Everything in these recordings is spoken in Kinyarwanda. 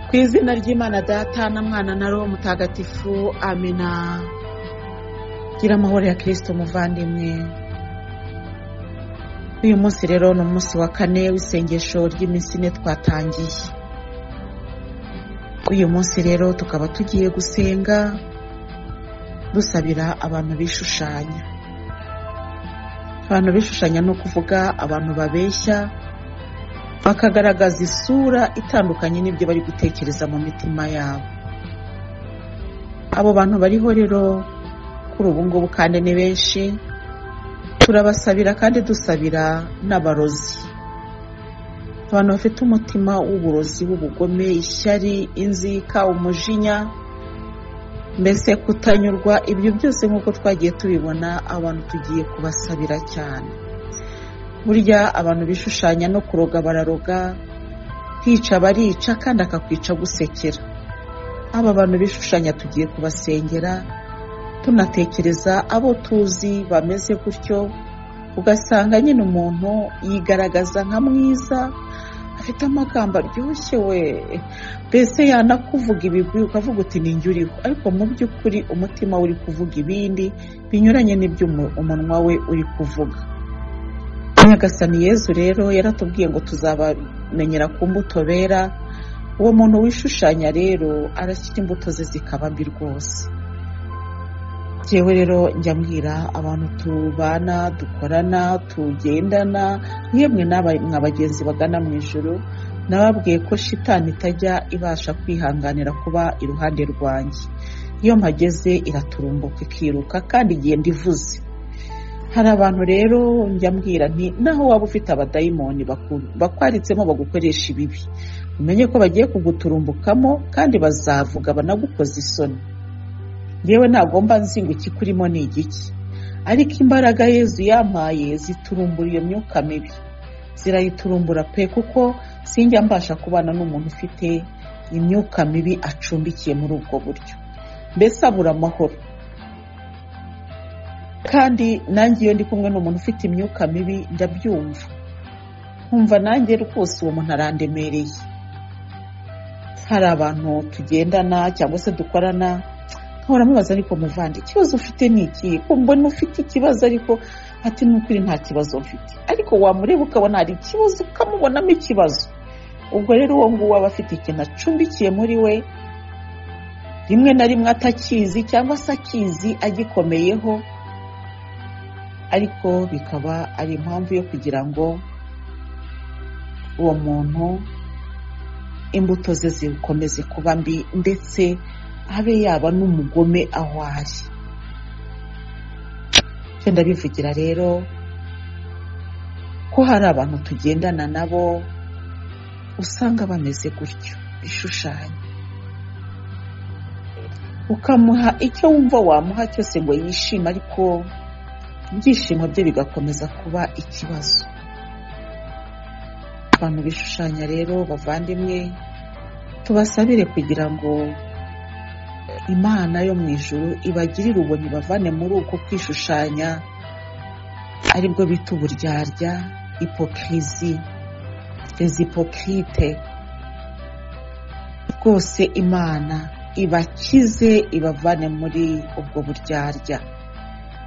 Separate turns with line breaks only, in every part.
ku izina ry'imana data na mwana na roho mutagatifu amena gira amahoro ya kirisito muvandimwe uyu munsi rero ni umunsi wa kane w'isengesho ry'iminsi ine twatangiye uyu munsi rero tukaba tugiye gusenga dusabira abantu bishushanya abantu bishushanya ni ukuvuga abantu babeshya bakagaragaza isura itandukanye n'ibyo bari gutekereza mu mitima yabo abo bantu bariho rero kuri ubu ngubu kandi ni benshi turabasabira kandi dusabira n'abarozi abantu bafite umutima w'uburozi w'ubugome ishyari inzika umujinya mbese kutanyurwa ibyo byose nk'uko twagiye tubibona abantu tugiye kubasabira cyane burya abantu bishushanya no kuroga bararoga hica barica kandi akakwica gusekera aba bantu bishushanya tugiye kubasengera tunatekereza abo tuzi bameze gutyo ugasanga nyine umuntu yigaragaza nka mwiza afite amagambo aryoshye we mbese yanakuvuga ibigwi ukavuga uti ni njye uriho ariko mu by'ukuri umutima we uri kuvuga ibindi binyuranye n'ibyo umunwa we uri kuvuga nyagasani yezu rero yaratubwiye ngo tuzabamenyera ku mbuto bera uwo muntu wishushanya rero arashyira imbuto ze zikaba mbi rwose njyewe rero njya mbwira abantu tubana dukorana tugendana yemwe mwa bagenzi bagana mu ijoro nababwiye ko shitani itajya ibasha kwihanganira kuba iruhande rwanjye iyo mpageze iraturumbuka ikiruka kandi igenda ivuze hari abantu rero njya mbwira nti naho waba ufite abadayimoni bakwaritsemo bagukoresha ibibi umenye ko bagiye kuguturumbukamo kandi bazavuga banagukoza isoni yewe ntagomba nzinga ikikurimo ni igiki ariko imbaraga yezu yampaye ziturumbura iyo myuka mibi zirayiturumbura pe kuko sinjya mbasha kubana n'umuntu ufite imyuka mibi acumbikiye muri ubwo buryo mbese abura amahoro kandi nanjye iyo ndi kumwe n'umuntu ufite imyuka mibi ndabyumva nkumva nanjye rwose uwo muntu arandemereye hari abantu tugendana cyangwa se dukorana nkahora mubaza ariko muvande ikibazo ufite ni iki mbona ufite ikibazo ariko ati n'ukuri nta kibazo mfite ariko wamureba ukabona hari ikibazo ukamubonamo ikibazo ubwo rero uwo nguwo aba afite ikintu acumbikiye muri we rimwe na rimwe atakizi cyangwa se akizi agikomeyeho ariko bikaba ari impamvu yo kugira ngo uwo muntu imbuto ze zikomeze kuba mbi ndetse abe yaba n'umugome aho ari ibyo ndabivugira rero ko hari abantu tugendana nabo usanga bameze gutyo bishushanya ukamuha icyo wumva wamuha cyose ngo yishime ariko ibyishimo bye bigakomeza kuba ikibazo abantu bishushanya rero bavandimwe tubasabire kugira ngo imana yo mu ijoro ibagirire ubuntu ibavane muri uko kwishushanya aribwo bita uburyarya ipokirizi rezipokirite rwose imana ibakize ibavane muri ubwo buryarya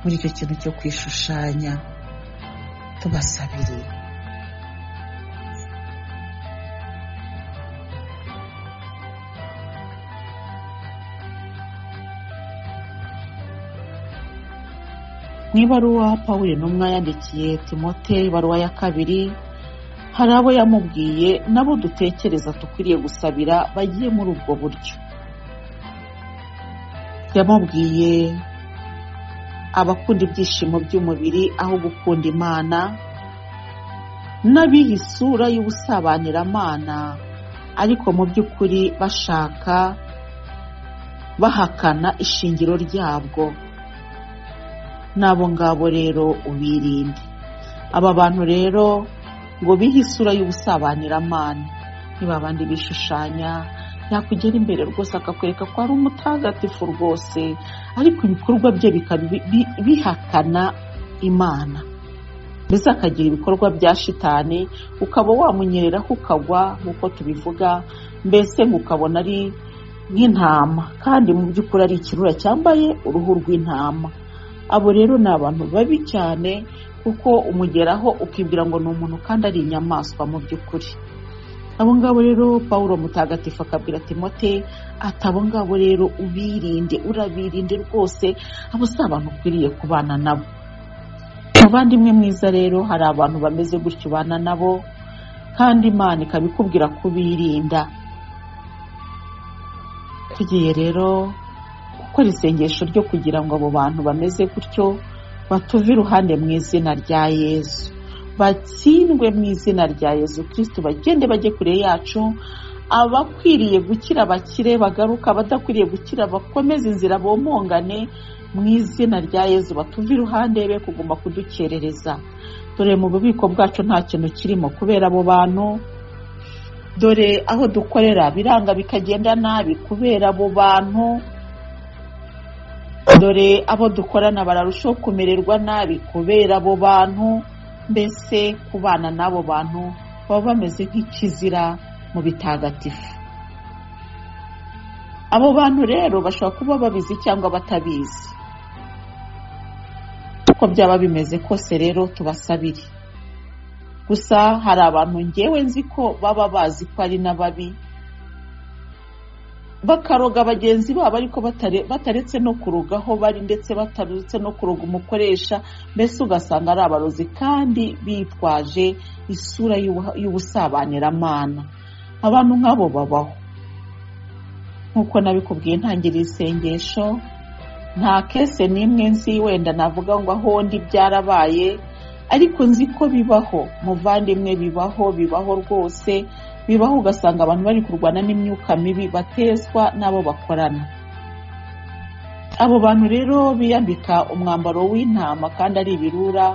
muri icyo kintu cyo kwishushanya tubasabire mu ibaruwa pawuri n'umwe yandikiye timote ibaruwa ya kabiri hari abo yamubwiye nabo dutekereza dukwiriye gusabira bagiye muri ubwo buryo yamubwiye abakunda ibyishimo by'umubiri aho gukunda imana n'abiha isura y'ubusabanyiramana ariko mu by'ukuri bashaka bahakana ishingiro ryabwo n'abo ngabo rero ubirinde aba bantu rero ngo bihe isura y'ubusabanyiramana ni babandi bishushanya yakugera imbere rwose akakwereka ko ari umutagatifu rwose ariko ibikorwa bye bihakana imana mbese akagira ibikorwa bya shitani ukaba wamunyereraho ukagwa nk'uko tubivuga mbese ukabona ari nk'intama kandi mu by'ukuri ari ikirura cyambaye uruhu rw'intama abo rero ni abantu babi cyane kuko umugeraho ukibwira ngo ni umuntu kandi ari inyamaswa mu by'ukuri abo ngabo rero paul mutagatifu akabwira timote ati abo ngabo rero ubirinde urabirinde rwose abo si abantu ukwiriye kubana nabo muvandimwe mwiza rero hari abantu bameze gutyo ubana nabo kandi imana ikaba ikubwira kubirinda tugiye rero gukora isengesho ryo kugira ngo abo bantu bameze gutyo batuve iruhande mu izina rya yesu batsindwe mu izina rya yesu kirisitu bagende bajye kure yacu abakwiriye gukira bakire bagaruka abadakwiriye gukira bakomeze inzira bomongane mu izina rya yesu batuve iruhande be kuguma kudukerereza dore mu bubiko bwacu nta kintu kirimo kubera abo bantu dore aho dukorera biranga bikagenda nabi kubera abo bantu dore abo dukorana bararushaho kumererwa nabi kubera abo bantu mbese kubana n'abo bantu baba bameze nk'ikizira mu bitagatifu abo bantu rero bashobora kuba babizi cyangwa batabizi uko byaba bimeze kose rero tubasabire gusa hari abantu ngewe nzi ko baba bazi ko ari n'ababi bakaroga bagenzi babo ariko bataretse no kurogaho bari ndetse bataretse no kuroga umukoresha mbese ugasanga ari abarozi kandi bitwaje isura y'ubusabaniramana abantu nk'abo babaho nk'uko nabikubwiye ntangira isengesho nta kese n'imwe nzi wenda navuga ngo aho ndi byarabaye ariko nzi ko bibaho muvandimwe bibaho bibaho rwose bibaho ugasanga abantu bari kurwana n'imyuka mibi batezwa n'abo bakorana abo bantu rero biyambika umwambaro w'intama kandi ari ibirura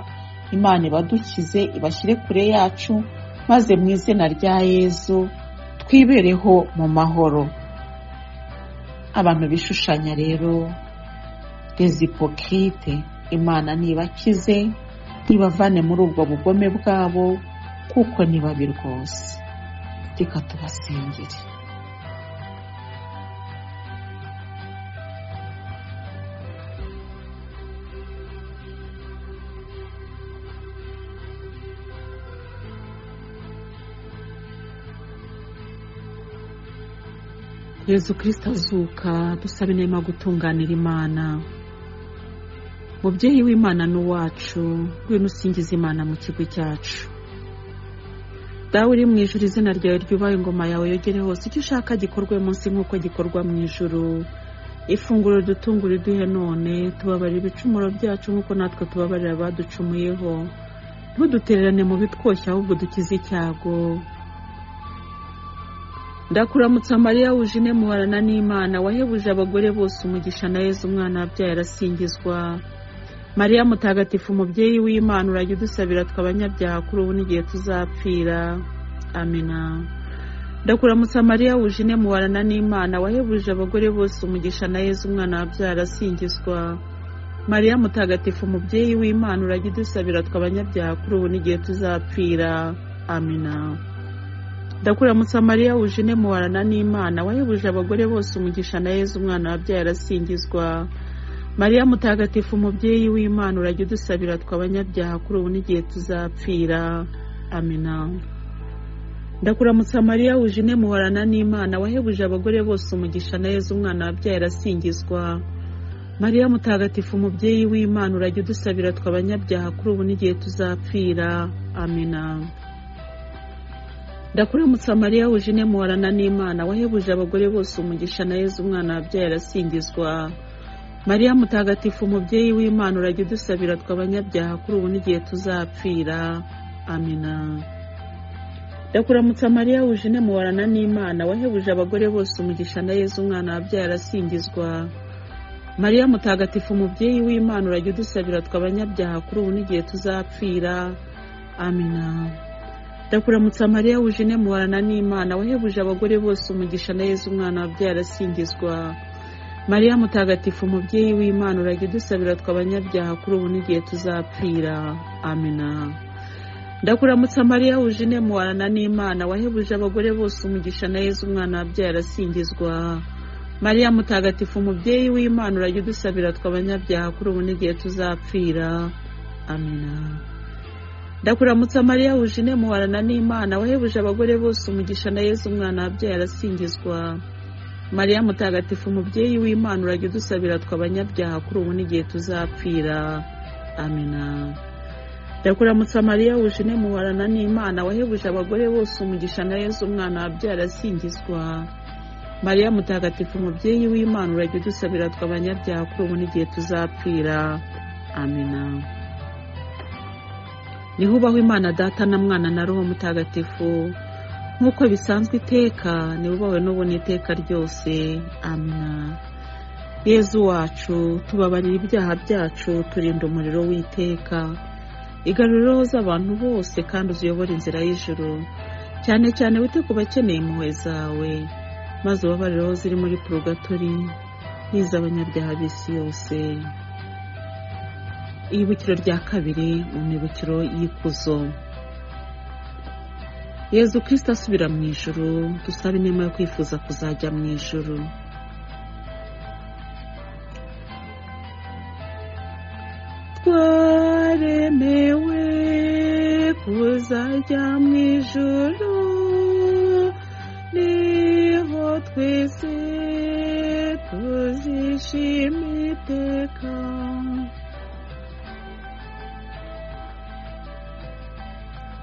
imana ibadukize ibashyire kure yacu maze mu izina rya yezu twibereho mu mahoro abantu bishushanya rero dezipokirite imana ntibakize ntibavane muri ubwo bugome bwabo kuko ni babi rwose reka tubasengere yezu kirisita azuka dusaba inema gutunganira imana mubyeyi w'imana n'uwacu ngwino usingiza imana mu kigo cyacu dawe uri mu ijuru izina ryawe ryubahe ingoma yawe yogere hose icyo ushaka gikorwe munsi nk'uko gikorwa mu ijuru ifunguro dutungure iduhe none tubabarira ibicumuro byacu nk'uko natwe tubabarira abaducumuyeho ntudutererane mu bitwoshya ahubwo dukize icyago ndakuramutsa mariya wujine muharana n'imana wahebuje abagore bose umugisha na yezu umwana wabyaye arasingizwa mariya mutagatifu umubyeyi w'imana urajya udusabira tw'abanyabyaha kuri ubu n'igihe tuzapfira amina ndakuramutsa mariya wujine muharana n'imana wahebuje abagore bose umugisha na yezu umwana wabyaye arasingizwa mariya mutagatifu umubyeyi w'imana urajya udusabira tw'abanyabyaha kuri ubu n'igihe tuzapfira amina ndakuramutsa mariya wujine muharana n'imana wahebuje abagore bose umugisha na yezu umwana wabyaye arasingizwa mariya mutagatifu umubyeyi w'imana urajya udusabira tw'abanyabyaha kuri ubu n'igihe tuzapfira amina ndakuramutsa mariya wujine muharana n'imana wahebuje abagore bose umugisha na yezu umwana wabyaye arasingizwa mariya mutagatifu umubyeyi w'imana urajya udusabira tw'abanyabyaha kuri ubu n'igihe tuzapfira amina ndakuramutsa mariya wujine muharana n'imana wahebuje abagore bose umugisha na yezu umwana wabyaye arasingizwa mariya mutagatifu umubyeyi w'imana urajya udusabira tw'abanyabyaha kuri ubu n'igihe tuzapfira amina ndakuramutsa mariya wujine muharana n'imana wahebuje abagore bose umugisha na yezu umwana wabyaye arasingizwa mariya mutagatifu umubyeyi w'imana urajya udusabira tw'abanyabyaha kuri ubu n'igihe tuzapfira amina ndakuramutsa mariya wujine muharana n'imana wahebuje abagore bose umugisha na yezu umwana wabyaye arasingizwa mariya mutagatifu mubyeyi w'imana urajya udusabira twe abanyabyaha kuri ubu n'igihe tuzapfira amina ndakuramutsa mariya wuje muwarana n'imana wahebuje abagore bose umugisha na yezu umwana wabyaye arasingizwa mariya mutagatifu mubyeyi w'imana urajya udusabira twe abanyabyaha kuri ubu n'igihe tuzapfira amina ndakuramutsa mariya wuje muwarana n'imana wahebuje abagore bose umugisha na yezu umwana wabyaye arasingizwa mariya mutagatifu mubyeyi w'imana urajya udusabira twe abanyabyaha kuri ubu n'igihe tuzapfira amina ndakuramutsa mariya wuje muwarana n'imana wahebuje abagore bose umugisha na yezu umwana wabyaye arasingizwa mariya mutagatifu mubyeyi w'imana urajya udusabira twe abanyabyaha kuri ubu n'igihe tuzapfira amina niho ubaho imana data na mwana na roho mutagatifu nk'uko bisanzwe iteka nibubawe n'ubu n'iteka ryose amina yezu wacu tubabarira ibyaha byacu turinda umuriro w'iteka igaruriro z'abantu bose kandi uziyobora inzira y'ijoro cyane cyane wite ku bakeneye impuhwe zawe maze ubabarireho ziri muri purugatori n'iz'abanyabyaha b'isi yose ibibukiro rya kabiri mu mibukiro y'ikuzo yezu kirisita asubira mu ijoro dusaba inema yo kwifuza kuzajya mu ijoro twaremewe kuzajya mu ijoro niho twese tuzishima iteka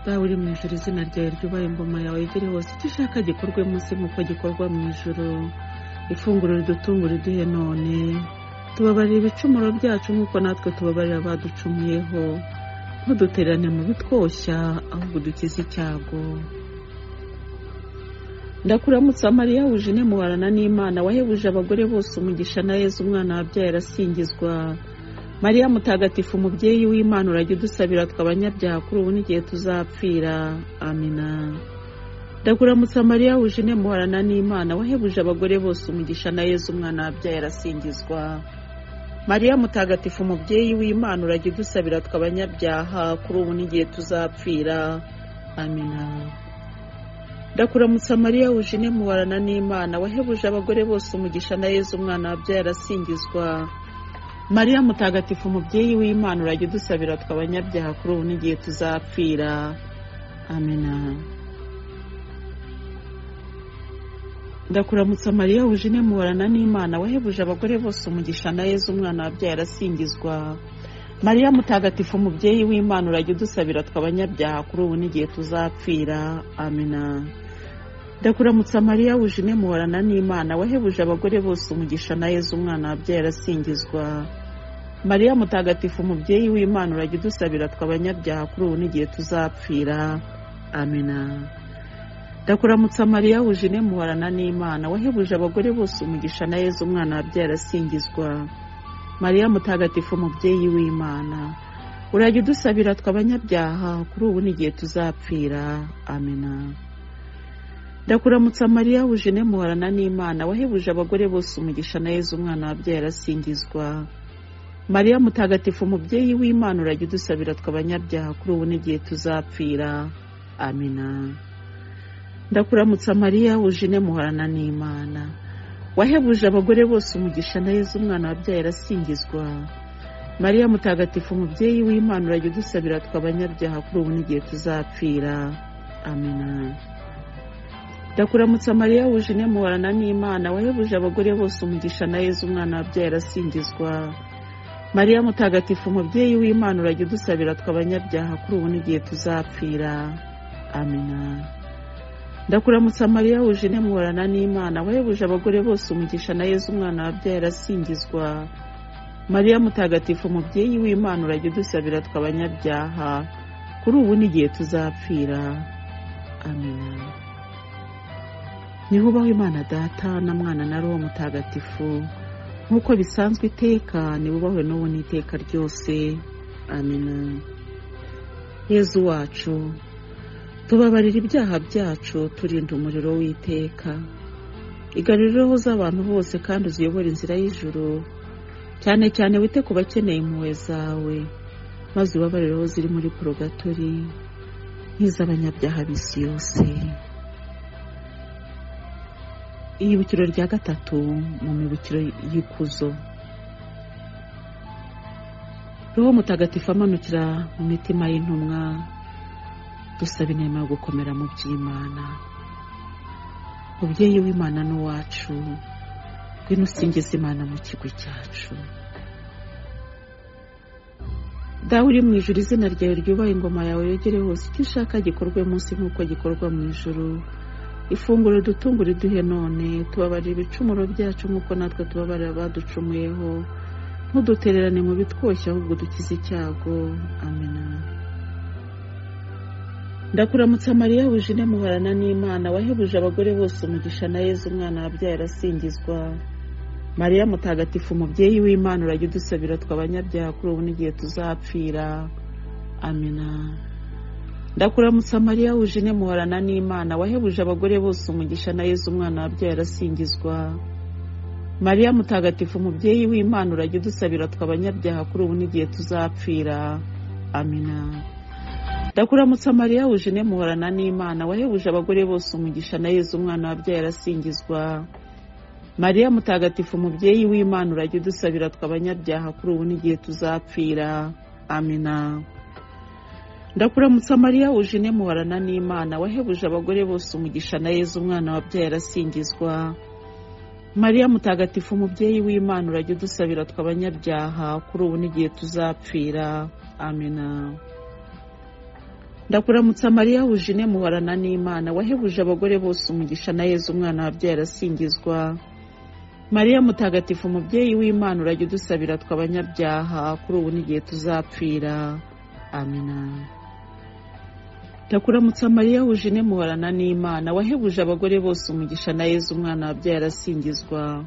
dawe uri mu ijoro izina ryawe ryubaye ingoma yawe igere hose icyo ushaka gikorwe munsi nk'uko gikorwa mu ijoro ifunguro ridutungura uduhe none tubabarira ibicumuro byacu nk'uko natwe tubabarira abaducumuyeho ntudutererane mu bitwoshya ahubwo dukize icyago ndakuramutsa mariya wuje mubarana n'imana wahebuje abagore bose umugisha na yezu umwana wabyaye arasingizwa mariya mutagatifu umubyeyi w'imana urajya udusabira twe abanyabyaha kuri ubu n'igihe tuzapfira amina ndakuramutsa mariya wuje muharana n'imana wahebuje abagore bose umugisha na yezu umwana wabyaye arasingizwa mariya mutagatifu umubyeyi w'imana urajya udusabira twe abanyabyaha kuri ubu n'igihe tuzapfira amina ndakuramutsa mariya wuje muharana n'imana wahebuje abagore bose umugisha na yezu umwana wabyaye arasingizwa mariya mutagatifu umubyeyi w'imana urajya udusabira twe abanyabyaha kuri ubu n'igihe tuzapfira amina ndakuramutsa mariya wuje mubarana n'imana wahebuje abagore bose umugisha na yezu umwana wabyaye arasingizwa mariya mutagatifu umubyeyi w'imana urajya udusabira twe abanyabyaha kuri ubu n'igihe tuzapfira amina ndakuramutsa mariya wuje mubarana n'imana wahebuje abagore bose umugisha na yezu umwana wabyaye arasingizwa mariya mutagatifu umubyeyi w'imana urajya udusabira twe abanyabyaha kuri ubu n'igihe tuzapfira amina ndakuramutsa mariya wuje mubarana n'imana wahebuje abagore bose umugisha na yezu umwana wabyaye arasingizwa mariya mutagatifu umubyeyi w'imana urajya udusabira twe abanyabyaha kuri ubu n'igihe tuzapfira amina ndakuramutsa mariya wuje muharana n'imana wahebuje abagore bose umugisha na yezu umwana wabyaye arasingizwa mariya mutagatifu umubyeyi w'imana urajya udusabira twe abanyabyaha kuri ubu n'igihe tuzapfira amina ndakuramutsa mariya wuje muharana n'imana wahebuje abagore bose umugisha na yezu umwana wabyaye arasingizwa mariya mutagatifu umubyeyi w'imana urajya udusabira twe abanyabyaha kuri ubu n'igihe tuzapfira amina ndakuramutsa mariya wuje muharana n'imana wahebuje abagore bose umugisha na yezu umwana wabyaye arasingizwa mariya mutagatifu umubyeyi w'imana urajya udusabira twe abanyabyaha kuri ubu n'igihe tuzapfira amina ndakuramutsa mariya wuje muharana n'imana wahebuje abagore bose umugisha na yezu umwana wabyaye arasingizwa mariya mutagatifu umubyeyi w'imana urajya udusabira twe abanyabyaha kuri ubu n'igihe tuzapfira amina niho ubaho imana data na mwana na roho mutagatifu nk'uko bisanzwe iteka nibubahe n'ubu n'iteka ryose amina yezu wacu tubabarira ibyaha byacu turinda umuriro w'iteka igarura roho z'abantu bose kandi uziyobore inzira y'ijuru cyane cyane wite ku bakeneye impuhwe zawe maze ubabarire aho ziri muri porogatori nk'iz'abanyabyaha b'isi yose ihibukiro rya gatatu mu mibukiro y'ikuzo roho mutagatifu amanukira mu mitima y'intumwa dusaba inema yo gukomera mu by'imana mubyeyi w'imana n'uwacu ngwino usingiza imana mu kigo cyacu dawe uri mu ijuru izina ryawe ryubaha ingoma yawe yogere hose icyo ushaka gikorwe munsi nk'uko gikorwa mu ijuru ifunguro dutunga uriduhe none tubabarira ibicumuro byacu nk'uko natwe tubabarira abaducumuyeho ntudutererane mu bitwoshya ahubwo dukize icyago amena ndakuramutsa mariya wuje muharana n'imana wahebuje abagore bose umugisha na yezu umwana wabyaye arasingizwa mariya mutagatifu umubyeyi w'imana urajya udusabira tw'abanyabyaha kuri ubu n'igihe tuzapfira amena ndakuramutsa mariya wuje muharana n'imana wahebuje abagore bose umugisha na yezu umwana wabyaye arasingizwa mariya mutagatifu umubyeyi w'imana urajya udusabira tw'abanyabyaha kuri ubu n'igihe tuzapfira amena ndakuramutsa mariya wuje muhorana n'imana wahebuje abagore bose umugisha na yezu umwana wabyaye arasingizwa mariya mutagatifu umubyeyi w'imana urajya udusabira tw'abanyabyaha kuri ubu n'igihe tuzapfira amena ndakuramutsa mariya wuje muhorana n'imana wahebuje abagore bose umugisha na yezu umwana wabyaye arasingizwa mariya mutagatifu umubyeyi w'imana urajya udusabira tw'abanyabyaha kuri ubu n'igihe tuzapfira amena ndakuramutsa mariya wuje muhorana n'imana wahebuje abagore bose umugisha na yezu umwana wabyaye arasingizwa mariya mutagatifu umubyeyi w'imana urajya udusabira tw'abanyabyaha kuri ubu n'igihe tuzapfira amena ndakuramutsa mariya wuje muhorana n'imana wahebuje abagore bose umugisha na yezu umwana wabyaye arasingizwa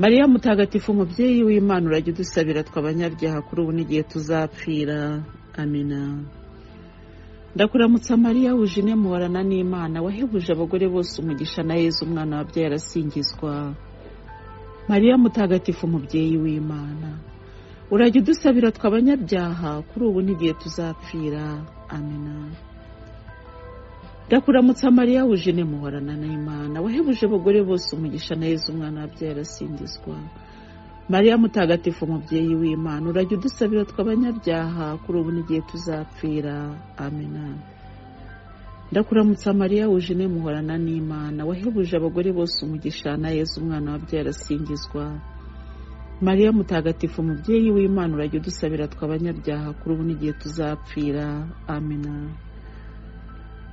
mariya mutagatifu umubyeyi w'imana urajya udusabira tw'abanyabyaha kuri ubu n'igihe tuzapfira amena ndakuramutsa mariya wuje muhorana n'imana wahebuje abagore bose umugisha na yezu umwana wabyaye arasingizwa mariya mutagatifu umubyeyi w'imana urajya udusabira tw'abanyabyaha kuri ubu n'igihe tuzapfira amena ndakuramutsa mariya wuje muhorana n'imana wahebuje abagore bose umugisha na yezu umwana wabyaye arasingizwa mariya mutagatifu umubyeyi w'imana urajya udusabira tw'abanyabyaha kuri ubu n'igihe tuzapfira amena ndakuramutsa mariya wuje muhorana n'imana wahebuje abagore bose umugisha na yezu umwana wabyaye arasingizwa mariya mutagatifu umubyeyi w'imana urajya udusabira tw'abanyabyaha kuri ubu n'igihe tuzapfira amena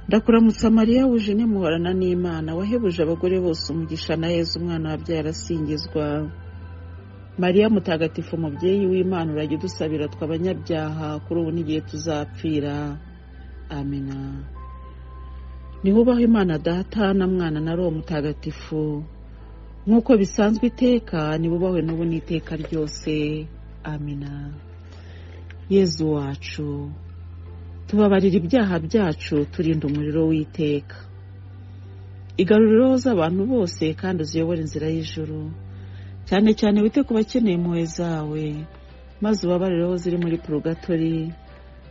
ndakuramutsa mariya wuje muhorana n'imana wahebuje abagore bose umugisha na yezu umwana wabyaye arasingizwa mariya mutagatifu umubyeyi w'imana urajya udusabira tw'abanyabyaha kuri ubu n'igihe tuzapfira amena nihubaho imana data na mwana na roho mutagatifu nk'uko bisanzwe iteka nibubahwe n'ubu n'iteka ryose amena yezu wacu tubabarira ibyaha byacu turinda umuriro w'iteka igaruriro z'abantu bose kandi uziyobore inzira y'ijuru cyane cyane wite ku bakeneye impuhwe zawe maze ubabarire aho ziri muri porogatori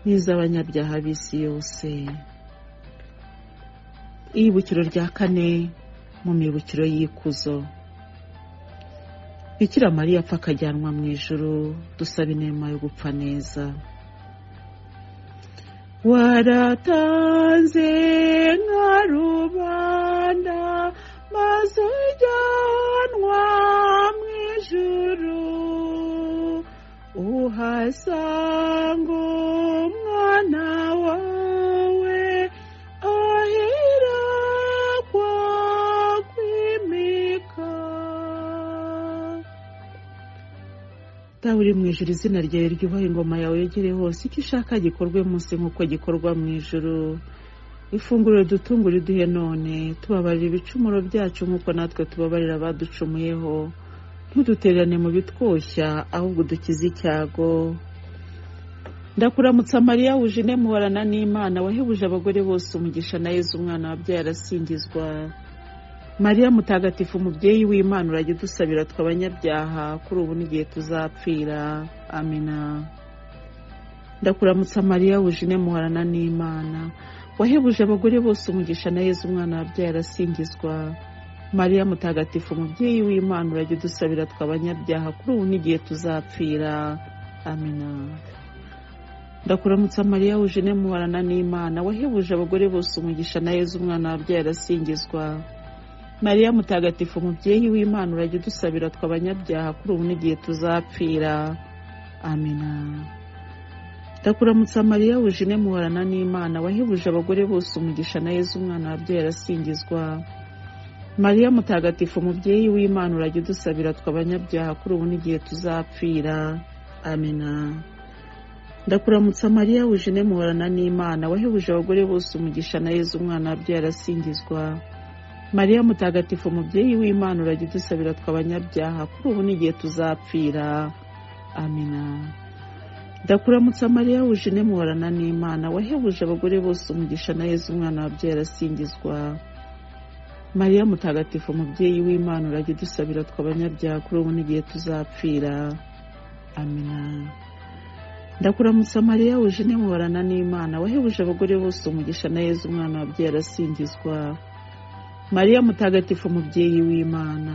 n'iz'abanyabyaha b'isi yose ihibukiro rya kane mu mibukiro y'ikuzo bikira mariya apfa akajyanwa mu ijoro dusaba inema yo gupfa neza waratanze nka rubanda maze ujyanwa mu ijoro uhasanga umwana wawe ahirakwa kwimika dawe uri mu ijoro izina ryawe ryubaha ingoma yawe yegere hose icyo ushaka gikorwe munsi nk'uko gikorwa mu ijoro ifunguro dutunga uriduhe none tubabarira ibicumuro byacu nk'uko natwe tubabarira abaducumuyeho ntudutererane mu bitwoshya ahubwo dukize icyago ndakuramutsa mariya wuje muhorana n'imana wahebuje abagore bose umugisha na yezu umwana wabyaye arasingizwa mariya mutagatifu umubyeyi w'imana urajya udusabira twe abanyabyaha kuri ubu n'igihe tuzapfira amina ndakuramutsa mariya wujine muharana n'imana wahebuje abagore bose umugisha na yezu umwana wabyaye arasingizwa mariya mutagatifu umubyeyi w'imana urajya udusabira twe abanyabyaha kuri ubu n'igihe tuzapfira amina ndakuramutsa mariya wujine muharana n'imana wahebuje abagore bose umugisha na yezu umwana wabyaye arasingizwa mariya mutagatifu umubyeyi w'imana urajya udusabira twe abanyabyaha kuri ubu n'igihe tuzapfira amina ndakuramutsa mariya wujine muharana n'imana wahebuje abagore bose umugisha na yezu umwana wabyaye arasingizwa mariya mutagatifu umubyeyi w'imana urajya udusabira twe abanyabyaha kuri ubu n'igihe tuzapfira amina ndakuramutsa mariya wujine muharana n'imana wahebuje abagore bose umugisha na yezu umwana wabyaye arasingizwa mariya mutagatifu umubyeyi w'imana urajya udusabira twe abanyabyaha kuri ubu n'igihe tuzapfira amina ndakuramutsa mariya wujine muharana n'imana wahebuje abagore bose umugisha na yezu umwana wabyaye arasingizwa mariya mutagatifu umubyeyi w'imana urajya udusabira twe abanyabyaha kuri ubu n'igihe tuzapfira amina ndakuramutsa mariya wujine muharana n'imana wahebuje abagore bose umugisha na yezu umwana wabyaye arasingizwa mariya mutagatifu umubyeyi w'imana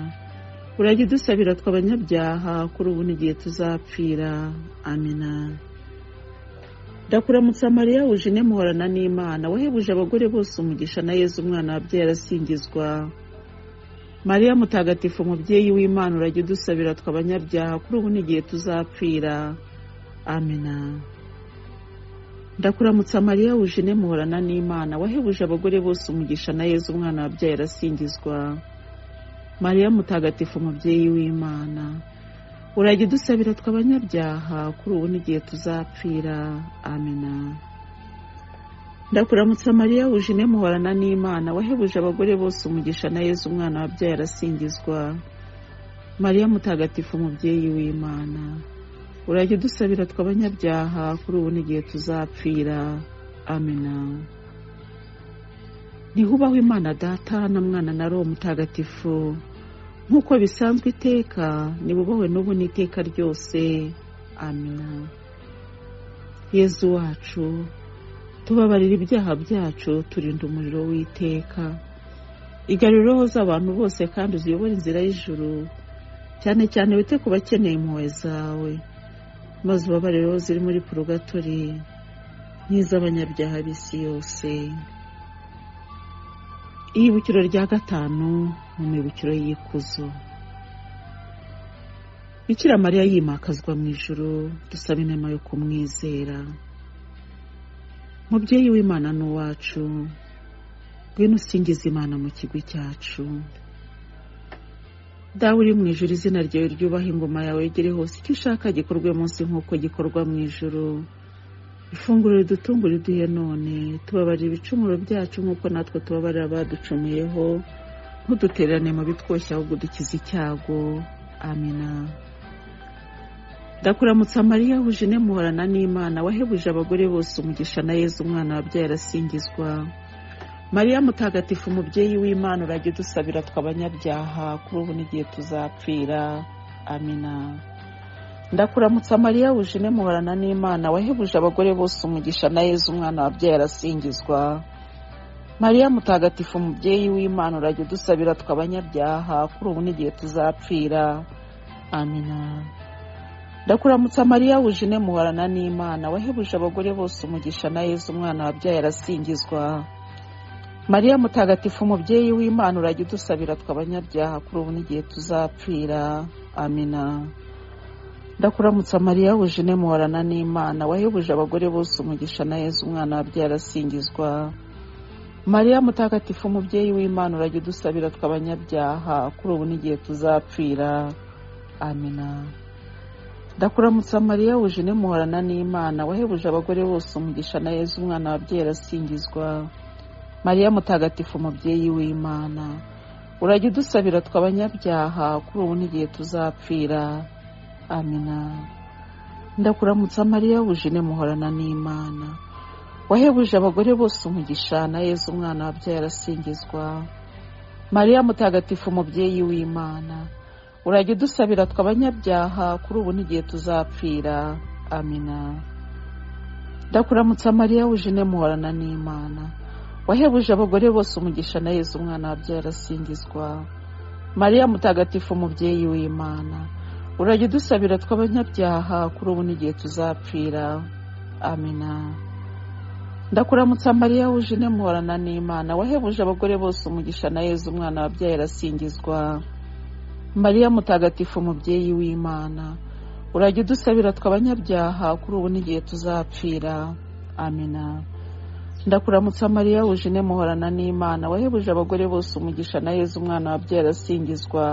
urajya udusabira twe abanyabyaha kuri ubu n'igihe tuzapfira amina ndakuramutsa mariya wujine muhorana n'imana wahebuje abagore bose umugisha na yezu umwana wabyaye arasingizwa mariya mutagatifu umubyeyi w'imana urajya udusabira twe abanyabyaha kuri ubu n'igihe tuzapfira amina ndakuramutsa mariya wujine muhorana n'imana wahebuje abagore bose umugisha na yezu umwana wabyaye arasingizwa mariya mutagatifu umubyeyi w'imana urajya udusabira twe abanyabyaha kuri ubu n'igihe tuzapfira amina ndakuramutsa mariya wujine muhorana n'imana wahebuje abagore bose umugisha na yezu umwana wabyaye arasingizwa mariya mutagatifu umubyeyi w'imana urajya udusabira twe abanyabyaha kuri ubu n'igihe tuzapfira amena ntihubaho imana data na mwana na roho mutagatifu nk'uko bisanzwe iteka ntibubahwe n'ubu n'iteka ryose amena yezu wacu tubabarira ibyaha byacu turinda umuriro w'iteka igarura roho z'abantu bose kandi uziyobore inzira y'ijuru cyane cyane wite ku bakeneye impuhwe zawe maze ubabare rero ziri muri purogatori n'iz'abanyabyaha b'isi yose ihibukiro rya gatanu mu mibukiro y'ikuzo bikira mariya yimakazwa mu ijoro dusaba inama yo kumwizera mubyeyi w'imana n'uwacu ngwino usingiza imana mu kigwi cyacu dawe uri mu ijoro izina ryawe ryubaha ingoma yawe yegere hose icyo ushaka gikorwe munsi nk'uko gikorwa mu ijoro ifunguro ridutungura iduhe none tubabarira ibicumuro byacu nk'uko natwe tubabarira abaducumuyeho ntudutererane mu bitwoshye ahubwo dukize icyago amina ndakuramutsa mariya wujine muhorana n'imana wahebuje abagore bose umugisha na yezu umwana wabyaye arasingizwa mariya mutagatifu umubyeyi w'imana urajya udusabira twe abanyabyaha kuri ubu n'igihe tuzapfira amina ndakuramutsa mariya wujine muhorana n'imana wahebuje abagore bose umugisha na yezu umwana wabyaye arasingizwa mariya mutagatifu umubyeyi w'imana urajya udusabira twe abanyabyaha kuri ubu n'igihe tuzapfira amina ndakuramutsa mariya wujine muhorana n'imana wahebuje abagore bose umugisha na yezu umwana wabyaye arasingizwa mariya mutagatifu umubyeyi w'imana urajya udusabira twe abanyabyaha kuri ubu n'igihe tuzapfira amina ndakuramutsa mariya wujine muhorana n'imana wahebuje abagore bose umugisha na yezu umwana wabyaye arasingizwa mariya mutagatifu umubyeyi w'imana urajya udusabira twe abanyabyaha kuri ubu n'igihe tuzapfira amina ndakuramutsa mariya wujine muhorana n'imana wahebuje abagore bose umugisha na yezu umwana wabyaye arasingizwa mariya mutagatifu umubyeyi w'imana urajya udusabira twe abanyabyaha kuri ubu n'igihe tuzapfira amina ndakuramutsa mariya wujine muhorana n'imana wahebuje abagore bose umugisha na yezu umwana wabyaye arasingizwa mariya mutagatifu mubyeyi w'imana urajya udusabira twe abanyabyaha kuri ubu n'igihe tuzapfira amina ndakuramutsa mariya w'ijine muhorana n'imana wahebuje abagore bose umugisha na yezu umwana wabyaye arasingizwa mariya mutagatifu mubyeyi w'imana urajya udusabira tw'abanyabyaha kuri ubu n'igihe tuzapfira amina ndakuramutsa mariya w'ijine muhorana n'imana wahebuje abagore bose umugisha na yezu umwana wabyaye arasingizwa mariya mutagatifu mubyeyi w'imana urajya udusabira twe abanyabyaha kuri ubu n'igihe tuzapfira amina ndakuramutsa mariya wujine muhorana n'imana wahebuje abagore bose umugisha na yezu umwana wabyaye arasingizwa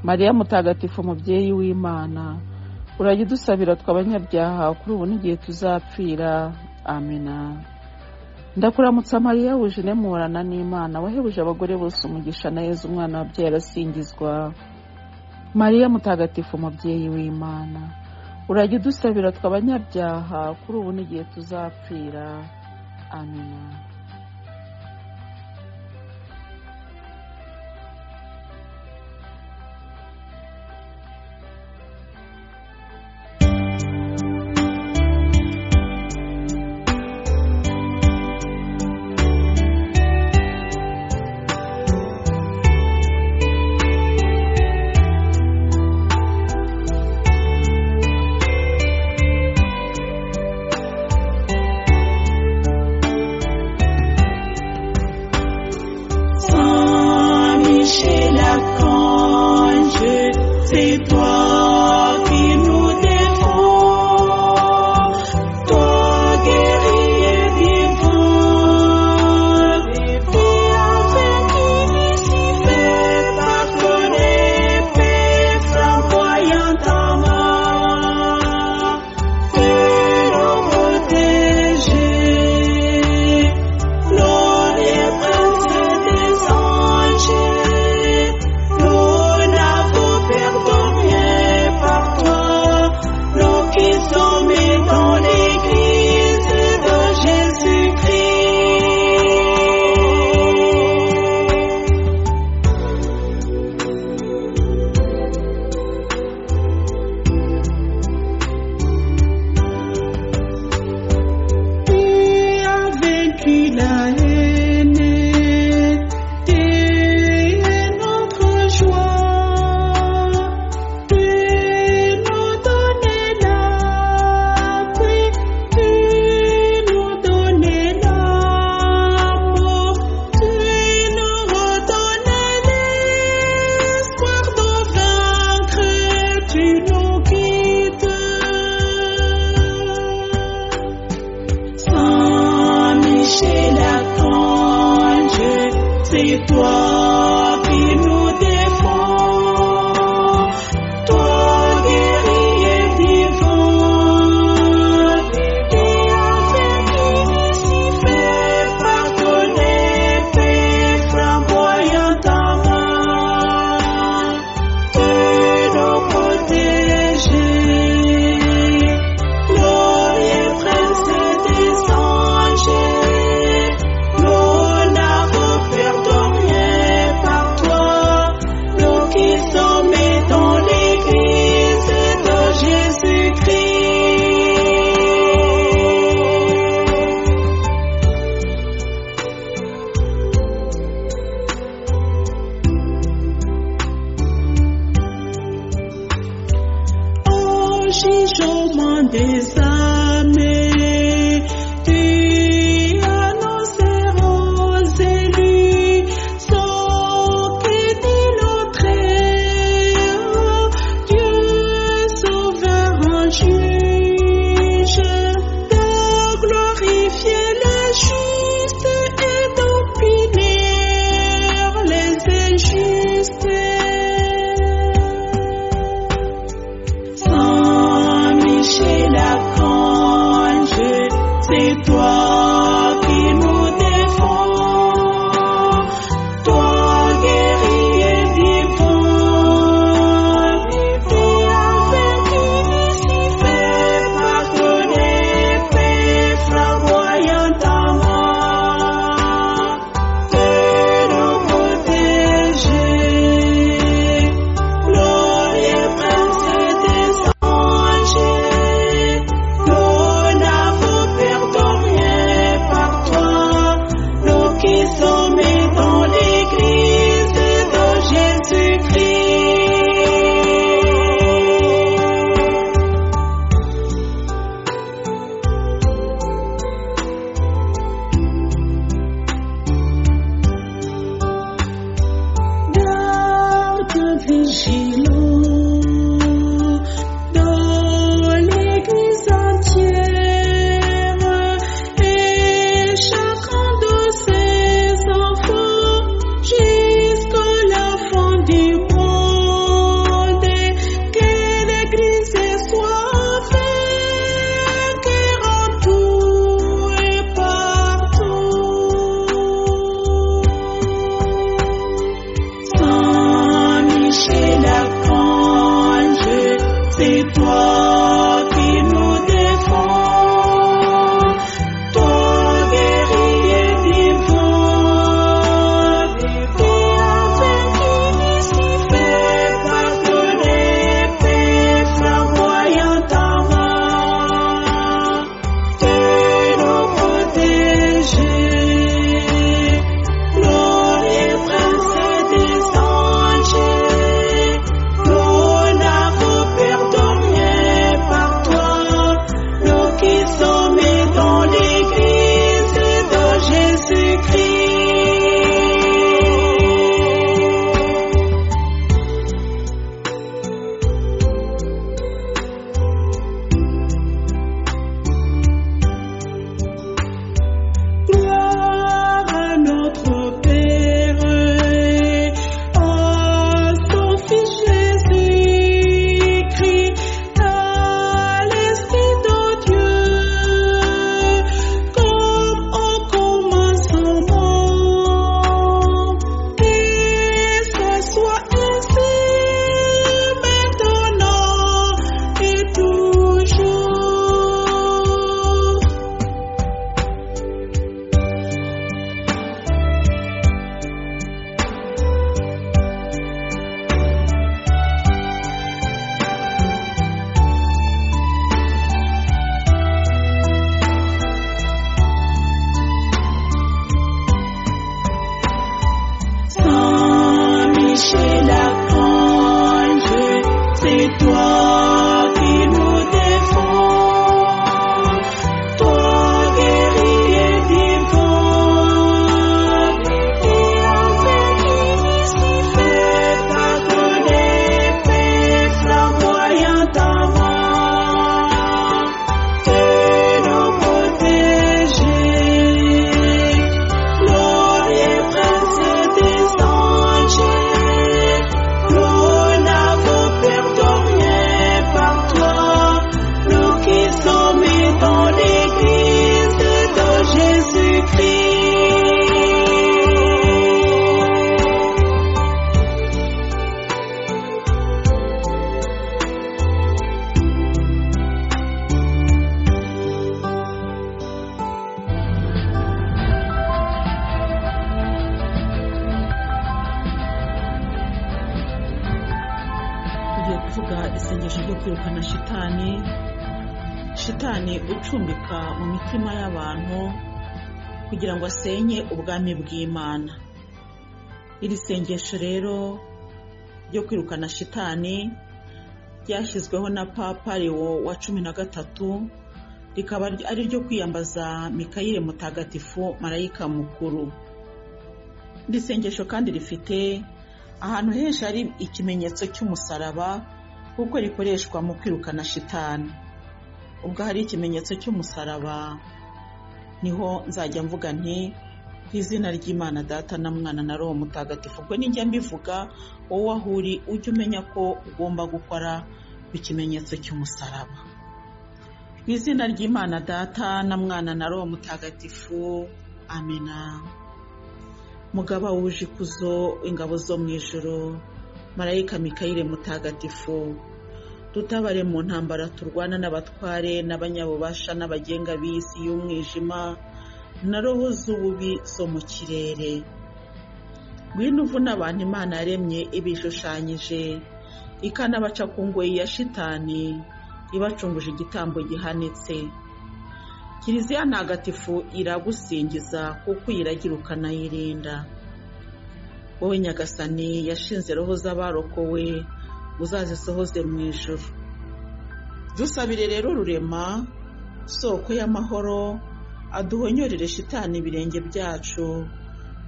mariya mutagatifu mubyeyi w'imana urajya udusabira twe abanyabyaha kuri ubu n'igihe tuzapfira amina ndakuramutsa mariya wujine muhorana n'imana wahebuje abagore bose umugisha na yezu umwana wabyaye arasingizwa mariya mutagatifu mubyeyi w'imana urajya udusabira twe abanyabyaha kuri ubu n'igihe tuzapfira amina
Saint Michel Archange, c'est toi qui nous défends. Toi guerrier vivant, et avec Lucifer, par ton épée flamboyant ta main, tu nous protégeais. Tu as vaincu la haine, tu es notre joie, tu nous donnes l'appui, tu nous donnes l'amour, tu nous redonnes l'espoir de vaincre, tu nous guides. Saint Michel Archange, c'est toi qui nous défends. Toi guerrier vivant, et avec Lucifer par ton épée flamboyant ta main, tu nous protéger. Glorieux prince des anges, nous n'avons pardonné par toi, nous qui sommes dans l'église de Jésus-Christ. Au jugement des âmes, tu annonces aux élus sans crédit l'entrée. Dieu souverain juge de glorifier les justes et d'opiner les injustes. Saint Michel Archange, Shiloh, dans l'église entière, et chacun de ses enfants, jusqu'à la fin du monde, et que l'église soit faite, tout et partout. Saint Michel Archange, c'est toi qui nous défends. Toi guerrier divin, qui a vaincu Lucifer par ton épée flamboyant ta main. Tu nous protèges. Gloria prince des anges, nous n'avons pardonné par toi, nous qui sommes dans l'église de Jésus-Christ. Gloire à notre Père, à son Fils Jésus-Christ, à l'Esprit de Dieu, comme au commencement, et ce soit ainsi maintenant et toujours. Saint Michel Archange, c'est toi qui nous défends. Toi guerrier divin, qui a vaincu Lucifer par ton épée flamboyante ta main. Tu nous protèges. Gloria prince des anges, nous n'avons pardonné par toi, nous qui sommes dans l'église de Jésus-Christ.
tugiye kuvuga isengesho ryo kwirukana shitani shitani ucumbika mu mitima y'abantu kugira ngo asenye ubwami bw'imana iri sengesho rero ryo kwirukana shitani ryashyizweho na papa lewo wa cumi na gatatu rikaba ari ryo kwiyambaza mikayire mutagatifu marayika mukuru iri sengesho kandi rifite ahantu henshi hari ikimenyetso cy'umusaraba kuko rikoreshwa mu kwirukana shitani ubwo hari ikimenyetso cy'umusaraba niho nzajya mvuga nti ku izina ry'imana data na mwana na roho mutagatifu ubwo nijya mbivuga wowe aho uri ujye umenya ko ugomba gukora ku kimenyetso cy'umusaraba mu izina ry'imana data na mwana na roho mutagatifu amina mugaba wuje ikuzo ingabo zo mu ijoro marayika mikayire mutagatifu dutabare mu ntambara turwana n'abatware n'abanyabubasha n'abagenga b'isi y'umwijima na roho z'ububi zo mu kirere ngwino uvuna abantu imana yaremye ibishushanyije ikanabaca ku ngoyi ya shitani ibacunguje igitambo gihanitse kiliziya ntagatifu iragusingiza kuko uyiragira ukanayirinda wowe nyagasani yashinze roho z'abarokowe uzazisohoze mu ijuru dusabire rero rurema soko y'amahoro aduhonyorere shitani ibirenge byacu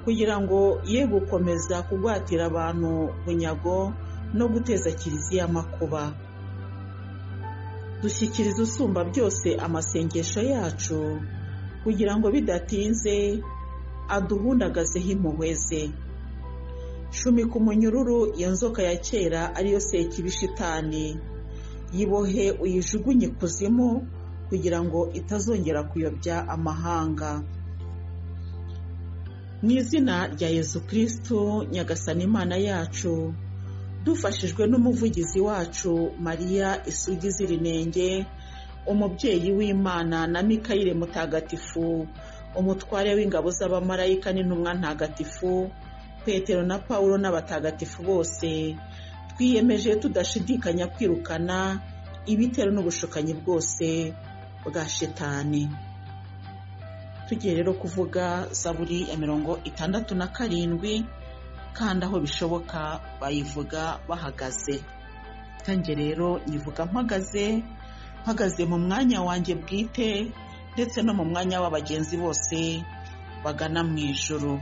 kugira ngo ye gukomeza kugwatira abantu bunyago no guteza kiliziya amakuba dushyikiriza usumba byose amasengesho yacu kugira ngo bidatinze aduhundagazeho impuhwe ze shumika umunyururu iyo nzoka ya kera ariyo sekibishitani yibohe uyijugunye ikuzimu kugira ngo itazongera kuyobya amahanga mu izina rya yezu kirisitu nyagasani imana yacu dufashijwe n'umuvugizi wacu mariya isugi z'irinenge umubyeyi w'imana na mikayire mutagatifu umutware w'ingabo z'abamarayika n'intumwa ntagatifu petero na pawulo n'abatagatifu bose twiyemeje tudashidikanya kwirukana ibitero n'ubushukanyi bwose bwa shitani tugiye rero kuvuga zaburi ya mirongo itandatu na karindwi kandi aho bishoboka bayivuga bahagaze ntange rero nyivuga mpagaze mpagaze mu mwanya wanjye bwite ndetse no mu mwanya w'abagenzi bose bagana mu ijuru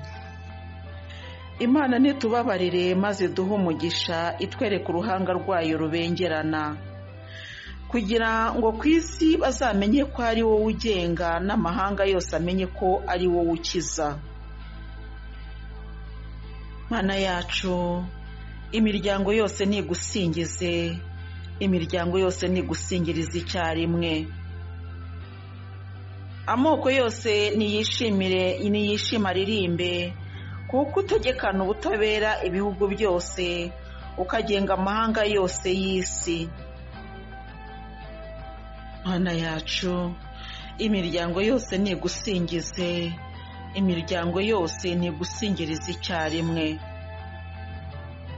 imana nitubabarire maze duhe umugisha itwereke uruhanga rwayo rubengerana kugira ngo ku isi bazamenye ko ari wowe ugenga n'amahanga yose amenye ko ari wowe ukiza mana yacu imiryango yose nigusingize imiryango yose nigusingiriza icyarimwe amoko yose niyishimire niyishima aririmbe kuko utegekana ubutabera ibihugu byose ukagenga amahanga yose y'isi mana yacu imiryango yose nigusingize imiryango yose nigusingiriza icyarimwe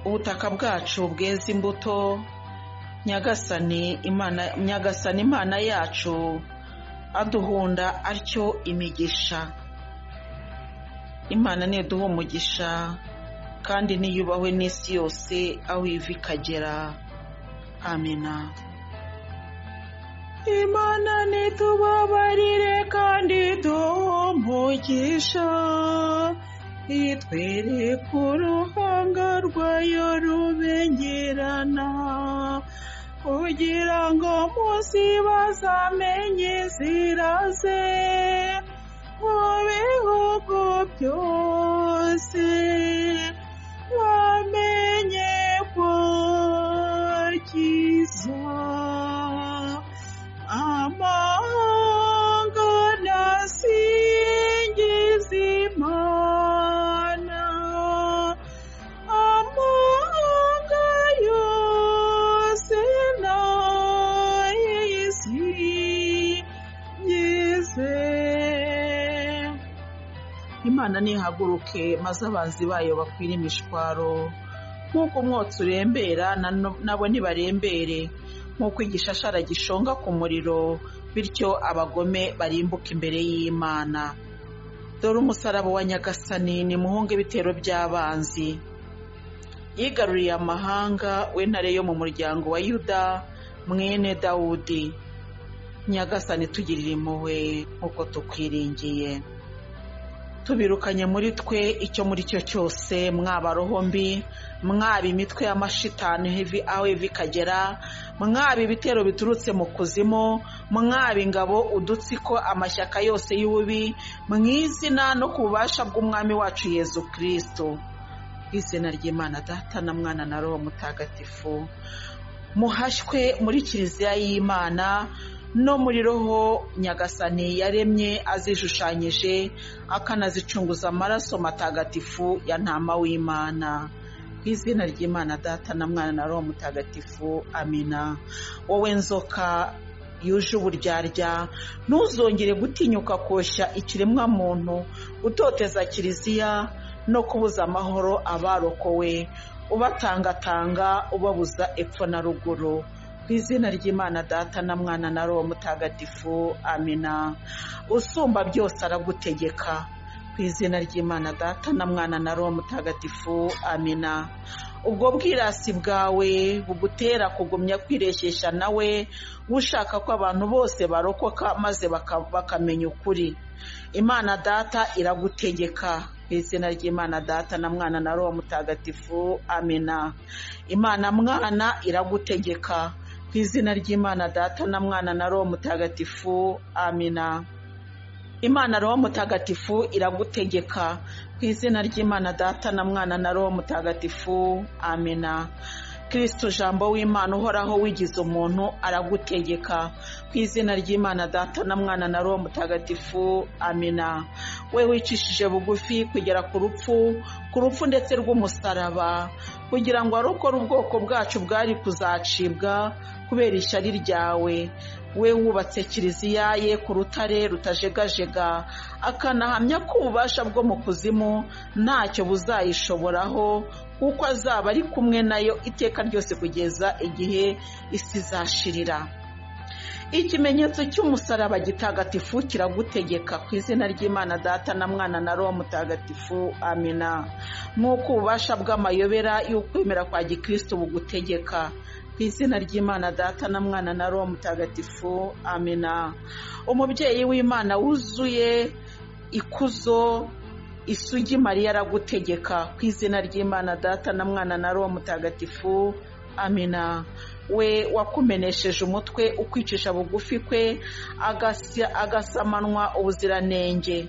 ubutaka bwacu bweze imbuto nyagasani imana nyagasani imana yacu aduhunda atyo imigisha imana niduha umugisha kandi niyubahwe n'isi yose aho iva ikagera amena imana nitubabarire kandi duhe umugisha itwereke uruhanga rwayo rubengerana kugira ngo munsi bazamenye ziraze mu bihugu byose bamenye ko kiza amahanga nasingiza imana amahanga yose n'isi yize imana nihaguruke maze abanzi bayo bakwire imishwaro nk'uko umwotsi urembera na- nabo nibarembere nk'uko igishashara gishonga ku muriro bityo abagome barimbuka imbere y'imana dore umusaraba wa nyagasani ni muhunga ibitero by'abanzi yigaruriye amahanga w'intare yo mu muryango wa yuda mwene dawudi nyagasani tugirire impuhwe nk'uko tukwiringiye tubirukanye muri twe icyo muri cyo cyose mwaba roho mbi mwaba imitwe y'amashitani hevi- aho ivi ikagera mwaba ibitero biturutse mu kuzimu mwaba ingabo udutsiko amashyaka yose y'ububi mu izina no ku bubasha bw'umwami wacu yezu kirisito izina ry'imana data na mwana na roho mutagatifu muhashywe muri kiliziya y'imana no muri roho nyagasani yaremye azishushanyije akanazicunguza amaraso matagatifu ya ntama w'imana ku izina ry'imana data na mwana na roho mutagatifu amina wowe nzoka yuje uburyarya ntuzongere gutinyuka koshya ikiremwamuntu utoteza kiliziya no kubuza amahoro abarokowe ubatangatanga ubabuza epfo na ruguru ku izina ry'imana data na mwana na roho mutagatifu amina usumba byose aragutegeka ku izina ry'imana data na mwana na roho mutagatifu amina ubwo bwirasi bwawe bugutera kugumya kwireshyeshya nawe ushaka ko abantu bose barokoka maze baka- bakamenya ukuri imana data iragutegeka ku mu izina ry'imana data na mwana na roho mutagatifu amena imana mwana iragutegeka mu izina ry'imana data na mwana na roho mutagatifu amena imana roho mutagatifu iragutegeka mu izina ry'imana data na mwana na roho mutagatifu amena kirisito jambo w'imana uhoraho wigize umuntu aragutegeka ku izina ry'imana data na mwana na roho mutagatifu amena we wicishije bugufi kugera ku rupfu ku rupfu ndetse rw'umusaraba kugira ngo arokore ubwoko bwacu bwari kuzacibwa kubera ishyari ryawe we wubatse kiliziya ye ku rutare rutajegajega akanahamya ko ububasha bwo mu kuzimu ntacyo buzayishoboraho kuko azaba ari kumwe nayo iteka ryose kugeza igihe isi izashirira ikimenyetso cy'umusaraba gitagatifu kiragutegeka ku izina ry'imana data na mwana na roho mutagatifu amina nk'uko ububasha bw'amayobera y'ukwemera kwa gikristo bugutegeka ku izina ry'imana data na mwana na roho mutagatifu amina umubyeyi w'imana wuzuye ikuzo isugi mariya aragutegeka ku izina ry'imana data na mwana na roho mutagatifu amina we wakumenesheje umutwe ukwicisha bugufi kwe agasya- agasamanwa ubuziranenge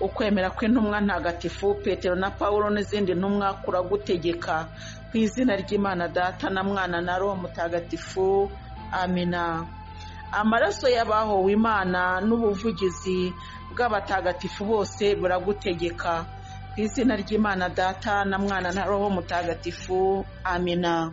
ukwemera kw'intumwa ntagatifu petero na paulo n'izindi ntumwa kuragutegeka ku izina ry'imana data na mwana na roho mutagatifu amina amaraso y'abahowe imana n'ubuvugizi bw'abatagatifu bose buragutegeka ku izina ry'imana data na mwana na roho mutagatifu amina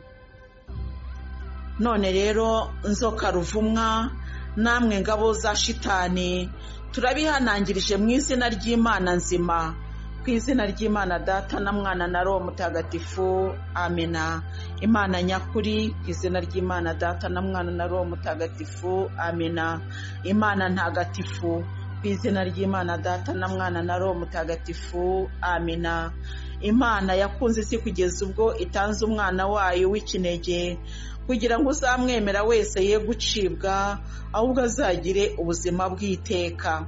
none rero nzoka ruvumwa namwe ngabo za shitani turabihanangirije mu izina ry'imana nzima ku izina ry'imana data na mwana na roho mutagatifu amena imana nyakuri ku izina ry'imana data na mwana na roho mutagatifu amena imana ntagatifu ku izina ry'imana data na mwana na roho mutagatifu amena imana yakunze isi kugeza ubwo itanze umwana wayo w'ikinege kugira ngo uzamwemera wese ye gucibwa ahubwo azagire ubuzima bw'iteka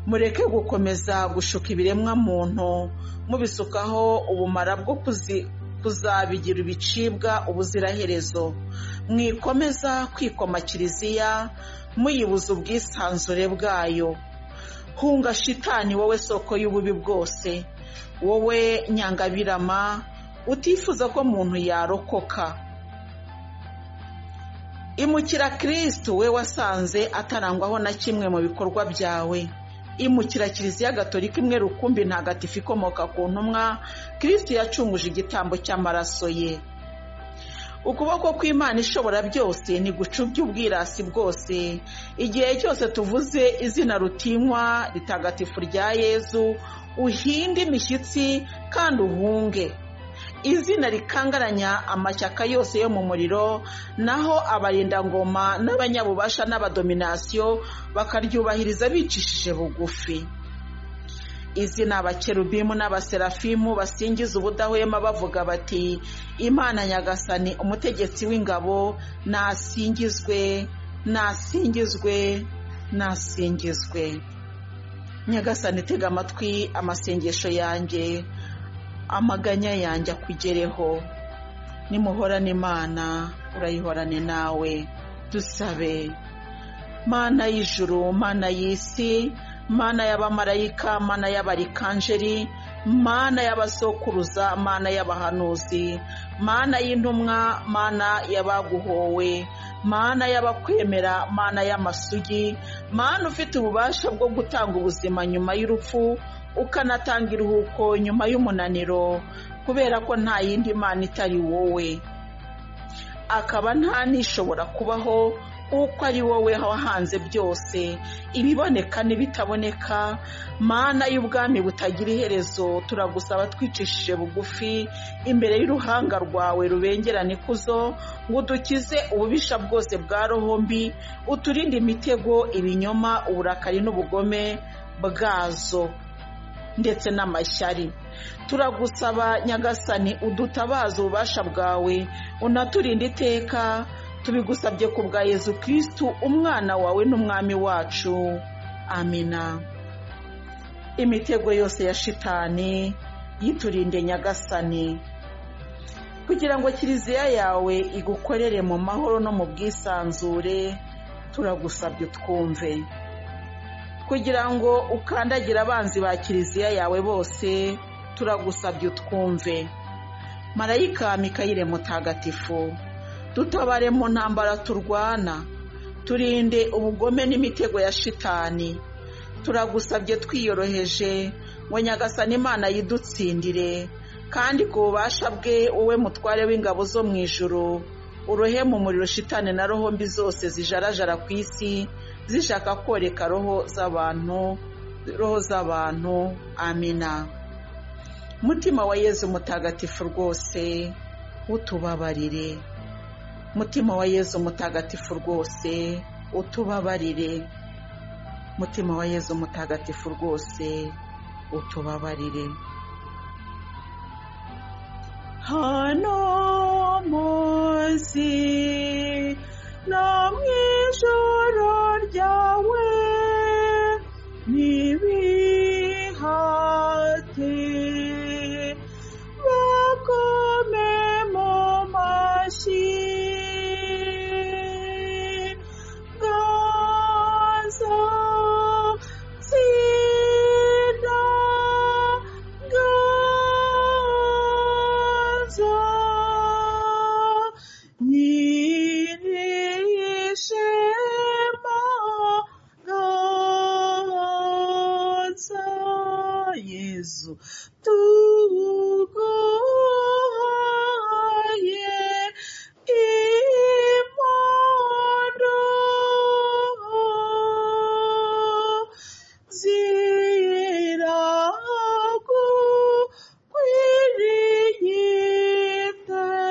mureke gukomeza gushuka ibiremwa muntu mubisukaho ubumara bwo kuzi- kuzabigira ibicibwa ubuziraherezo mwikomeza kwikoma kiliziya muyibuza ubwisanzure bwayo hunga shitani wowe soko y'ububi bwose wowe nyangabirama utifuza ko muntu yarokoka imukira kirisitu we wasanze atarangwaho na kimwe mu bikorwa byawe imukira kiliziya gatolika imwe rukumbi ntagatifu ikomoka ku ntumwa kirisitu yacunguje igitambo cy'amaraso ye ukuboko kw'imana ishobora byose ntigucubye ubwirasi bwose igihe cyose tuvuze izina rutinywa ritagatifu rya yezu uhinde imishyitsi kandi uhunge izina rikangaranya amashyaka yose yo mu muriro naho abarindangoma n'abanyabubasha n'abadominasiyo bakaryubahiriza bicishije bugufi izina abakerubimu n'abaserafimu basingiza ubudahwema bavuga bati imana nyagasani umutegetsi w'ingabo nasingizwe nasingizwe nasingizwe nyagasani tega amatwi amasengesho yanjye amaganya yanjye akugereho nimuhorane imana urayihorane nawe dusabe mana y'ijuru mana y'isi mana y'abamarayika mana y'abarikanjeri mana y'abasokuruza mana y'abahanuzi mana y'intumwa mana y'abaguhowe mana y'abakwemera mana y'amasugi mana ufite ububasha bwo gutanga ubuzima nyuma y'urupfu ukanatanga iruhuko nyuma y'umunaniro kubera ko nta yindi mana itari wowe akaba nta n'ishobora kubaho kuko ari wowe wahanze byose ibiboneka n'ibitaboneka mana y'ubwami butagira iherezo turagusaba twicishije bugufi imbere y'uruhanga rwawe rubengerana ikuzo ngo udukize ububisha bwose bwa roho mbi uturinde imitego ibinyoma uburakari n'ubugome bwazo ndetse n'amashyari turagusaba nyagasani udutabaza ububasha bwawe unaturinde iteka tubigusabye ku bwa yezu kirisitu umwana wawe n'umwami wacu amina imitego yose ya shitani yiturinde nyagasani kugira ngo kiliziya yawe igukorere mu mahoro no mu bwisanzure turagusabye utwumve kugira ngo ukandagire abanzi ba kiliziya yawe bose turagusabye utwumve marayika mikayire mutagatifu dutabare mu ntambara turwana turinde ubugome n'imitego ya shitani turagusabye twiyoroheje ngo nyagasani imana yidutsindire kandi ku bubasha bwe wowe mutware w'ingabo zo mu ijoro urohe mu muriro shitani na roho mbi zose zijarajara ku isi zishaka koreka roho z'abantu roho z'abantu amina mutima wa yezu mutagatifu rwose utubabarire mutima wa yezu mutagatifu rwose utubabarire mutima wa yezu mutagatifu rwose utubabarire hano munsi no mu ijoro ryawe n'ibihate bakome mu mashyi gaza zina gaza nyirishema gaza yezu tuguhaye impondo ziragukwiriye iteka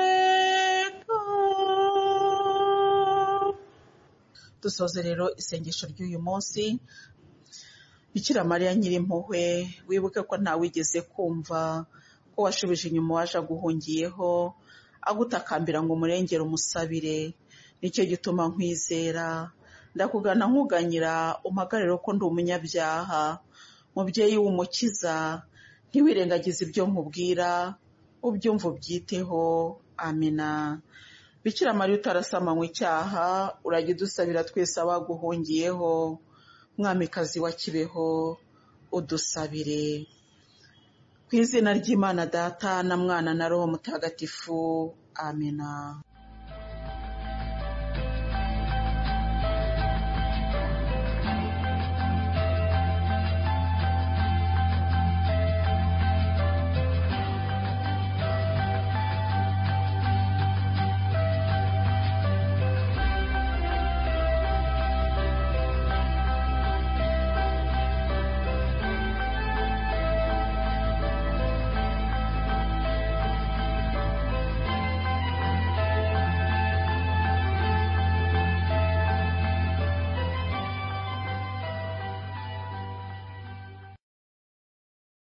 dusoze rero isengesho ry'uyu munsi bikira mariya nyirimpuhwe wibuke ko nta wigeze kumva ko washubije inyuma uwaje aguhungiyeho agutakambira ngo umurengere umusabire nicyo gituma nkwizera ndakugana nkuganyira umpagarire ko ndi umunyabyaha mubyeyi w'umukiza ntiwirengagize ibyo nkubwira ubyumva ubyiteho amina bikira mariya utarasama icyaha urajya udusabira twese abaguhungiyeho mwamikazi wa kibeho udusabire ku izina ry'imana data na mwana na roho mutagatifu amina